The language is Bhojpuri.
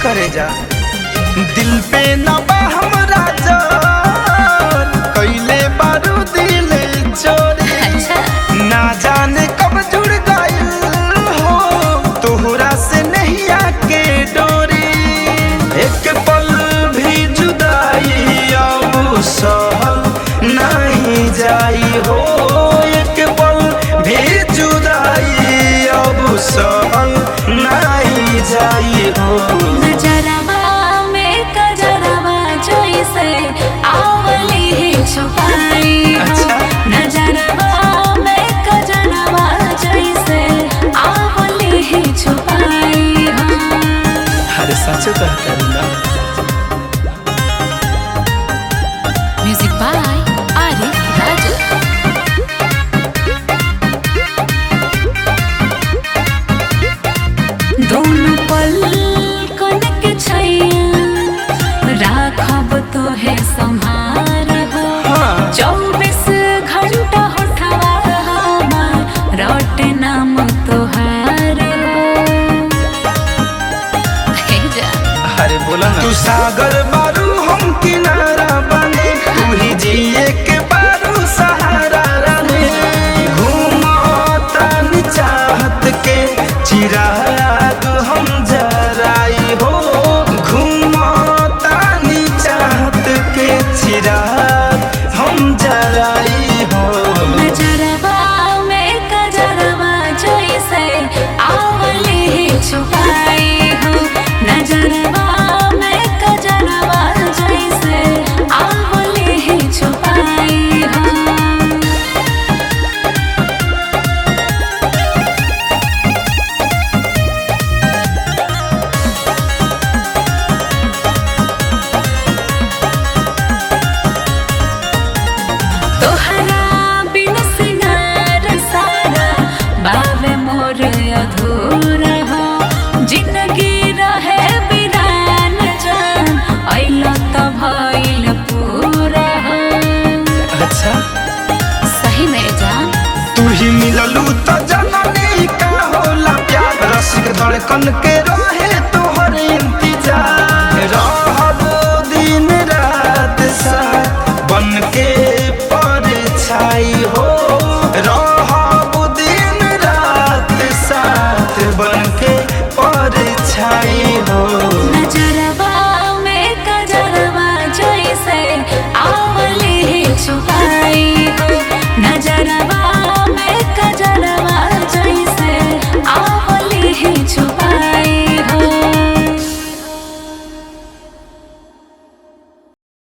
करे जा दिल पे न बा हमरा जोर कैले बारू दिल चोरी अच्छा ना जाने कब जुड़ गइल हो तोहरा से नहीं आके डोरी एक पल भी जुदाई अब सहल नहीं जाई हो एक पल भी जुदाई अब सहल नहीं जाई हो नजरवा में कजरवा जैसे आवली ही छुपाई हो। अच्छा। नजरवा में कजरवा जैसे आवली ही छुपाई हो अरे सच कहता ना म्यूजिक बाय आरिफ राजा दोनों पल कनक छैया राखब तो है संहार हो हाँ। चौबीस घंटा होठवा हमार रट नाम तोहार हो हे जा अरे बोला ना तू सागर बारू हम किनारा बने तू ही जिए के बारू सहारा राने घूमता नि चाहत के चिराग हम जराई हो घूमता नि चाहत के चिराग हम जराई हो नजरवा में कजरवा जैसे आवली ही छुपाई हो नजरवा में कजरवा जैसे आवली ही छुपाई हो तोहरा बिन सिंगार सारा बावे मोर अधूरा हो जिंदगी रहे बिरान जान अइला त भइल पूरा हो अच्छा सही में जान तू ही मिललू तो जननी का होला प्यार रसिक धड़कन के रहे